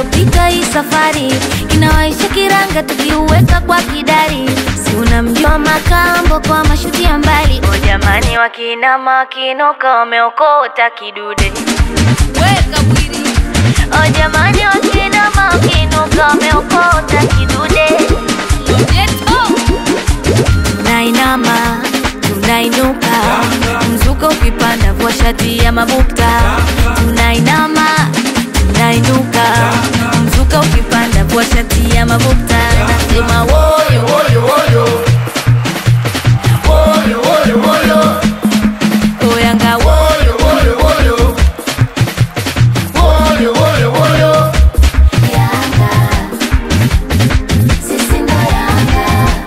tunavyopita hii safari inawaisha kiranga tukiuweka kwa kidari si unamjua makambo kwa mashuti ya mbali o jamani wakinama wakinuka wameokota kidude weka bwiri o jamani wakinama wakinuka wameokota kidude Geto. tunainama tunainuka mzuka ukipanda vua shati ya mabukta tunainama tunainuka mzuka ukipanda vua shati ya mabukta nasema woyo woyo woyo woyo woyo woyo oyanga woyo woyo woyo woyo woyo woyo Yanga sisi ndo Yanga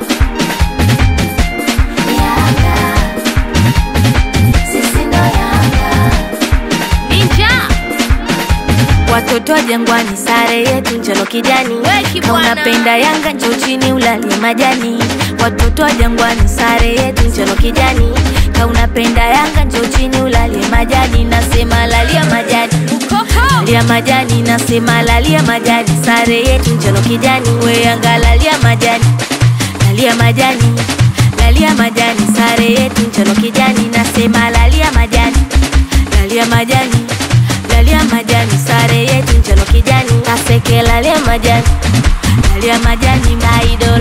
Yanga sisi ndo Yanga Ninja. Watoto wa Jangwani, sare yetu njano kijani. Weki Kama bwana. unapenda Yanga njoo chini ulalie majani. Watoto wa Jangwani, sare yetu njano kijani. Kama unapenda Yanga njoo chini ulalie majani. Nasema lalia majani, Ukoko. lalia majani. Nasema lalia majani, sare yetu njano kijani. We Yanga lalia majani, lalia majani, lalia majani, sare yetu njano kijani. Nasema lalia majani, lalia majani lalia majani sare yetu njano kijani kaseke lalia majani lalia majani maido